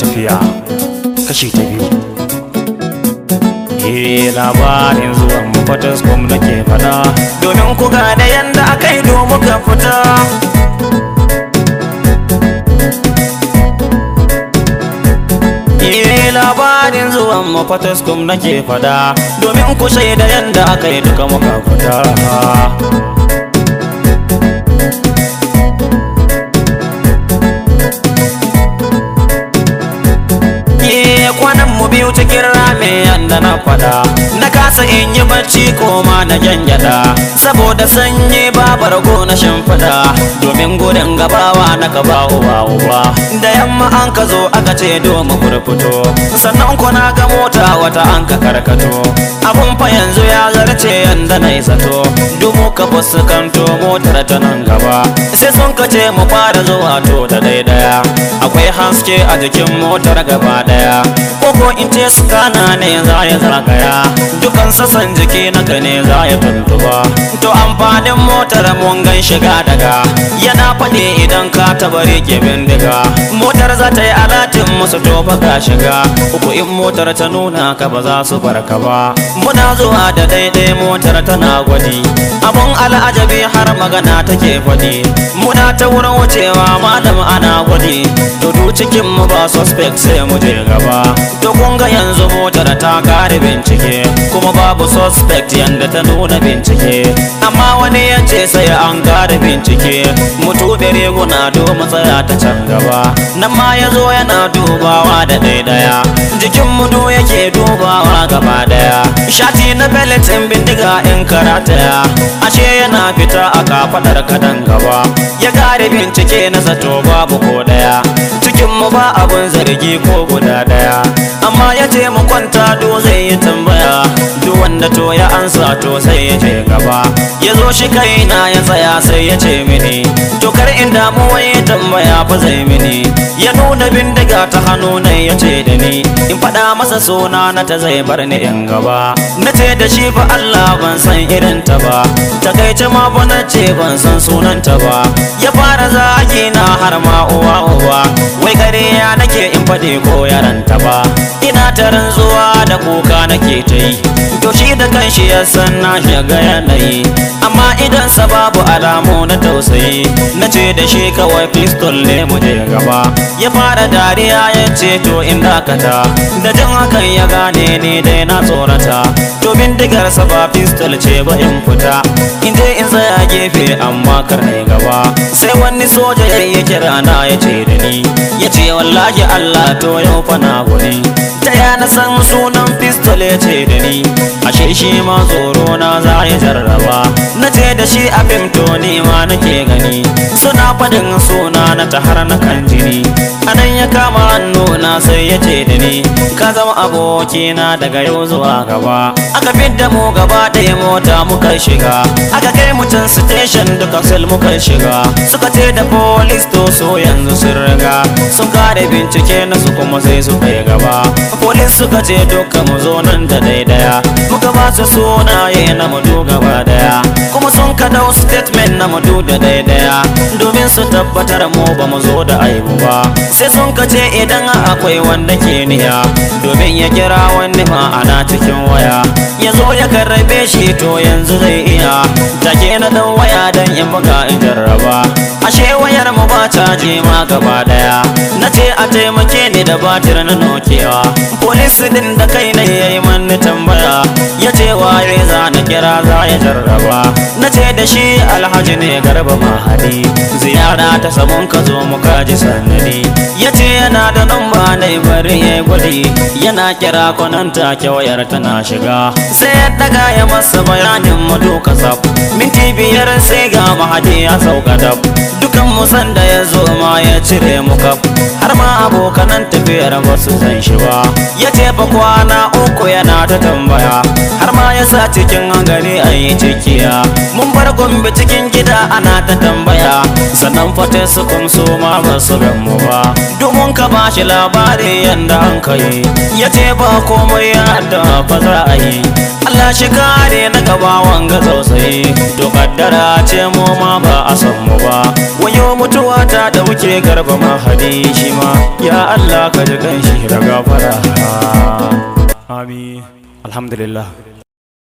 tafiya kashi ta biyu Eh labarin zuwan mu Fataskum nake fada domin ku gane yanda aka yi domin ka fita Eh labarin zuwan mu Fataskum nake fada domin ku shaida yanda aka yi duka muka fita kwanan mu biyu cikin rame yanda na fada na kasa in yi bacci ko ma na jangyada saboda sanyi babar go na shimfida domin gudun gabawa na gaba uwa uwa da yamma an ka zo aka ce domin furfuto sannan kuna ga mota wata an ka karkato abun fa yanzu ya zarce yanda na zato dumu ka fuskanto motar ta nan gaba sai sun ka ce mu fara zuwa to da daidaya akwai haske a jikin motar gaba daya koko in ce skana ne za ya zagaya dukan sassan jiki na ka ne za ya tuntuba to amfanin motar mun gan shiga daga yana faɗi idan ka taba rike bindiga motar za ta yi alatin musu to ka shiga uku in motar ta nuna ka ba za su barka ba muna zuwa da daidai motar tana gwadi abun al'ajabi har magana take faɗi muna ta wurin wucewa malam ana gwadi to du cikin mu ba suspect sai mu je gaba to kun ga yanzu motar ta kare bincike kuma babu suspect yanda ta nuna bincike amma wani ya ce sai an kare bincike mutu da riguna domin tsaya ta can gaba nan ma ya zo yana dubawa da ɗaiɗaya jikin mudu yake dubawa gaba daya shati na beletin bindiga in karataya ashe yana fita a kafadar kadan gaba ya kare bincike na zato babu ko daya cikin mu ba abun zargi ko guda daya amma ya ce mu kwanta do zai yi tambaya duk wanda to ya ansa to sai ya je gaba ya zo shi kaina ya tsaya sai ya ce mini to kar in damu wai tambaya fa zai mini ya nuna bindiga ta hannu ne ya ce da ni in faɗa masa suna na ta zai bar ni in gaba na ce da shi fa Allah ban san irin ta ba takaice ma fa na ce ban san sunanta ba ya fara zagi na har ma uwa uwa wai kare ya nake in faɗi ko yaranta ba ina ta rantsuwa da kuka nake ta yi to shi da kanshi ya san na shiga yanayi amma idan sa babu alamu na tausayi na ce da shi kawai pistol ne mu je gaba ya fara dariya ya ce to in dakata da jin hakan ya gane ni dai na tsorata to bindigar sa ba pistol ce ba in fita in je in tsaya gefe amma kar na gaba sai wani soja ya kira na ya ce da ni ya ce wallahi Allah to yau fa na guri ta ya na san sunan pistol ya ce da ni ashe shi ma tsoro na za ya jarraba na ce da shi abin to ni ma nake gani suna faɗin suna na ta har na kan jini anan ya kama hannu na sai ya ce da ni ka zama abokina daga yau zuwa gaba aka fidda mu gaba ɗaya mota muka shiga aka kai mu can station duka sel muka shiga suka ce da police to so yanzu sun riga sun kare bincike na su kuma sai su kai gaba police suka ce duka mu zo nan da daidaya muka ba su sunaye na mudu gaba daya kuma sun ka dau statement na mudu da daidaya domin su tabbatar mu ba mu zo da aibu ba sai sun ka ce idan akwai wanda ke niya domin ya kira wani ma'ana cikin waya ya zo ya karrabe shi to yanzu zai iya take na dan waya dan in buga in jarraba ashe wayar mu ba caji ma gaba daya na ce a taimake ni da batir na nokewa polisi din da kai ne yayi mani tambaya ya ce waye za na kira za ya jarraba na ce da shi alhaji ne garba mahadi ziyara ta sabon ka zo mu kaji sanadi ya ce yana da namba na bari ya gwadi yana kira kwanan take wayar tana shiga sai ya daga ya masa bayanin mu duka sab minti biyar sai ga mahadi ya sauka dab dukan mu san da ya zo ma ya cire mu kaf har ma abokanan tafiyar ba su san shi ba ya ce fa kwana uku yana ta tambaya har ma ya sa cikin gari a yi cikiya mun bar gombe cikin gida ana ta tambaya sannan fata su kumso ma ba su gan mu ba domin ka ba shi labari yanda an kai ya ce ba komai ya da fa za a yi Allah shi kare na gaba wanga tausayi to kaddara ce mu ma ba a san mu ba wayo yau mutuwa ta dauke garba mahadi shi ma ya Allah ka ji kanshi da gafara amin alhamdulillah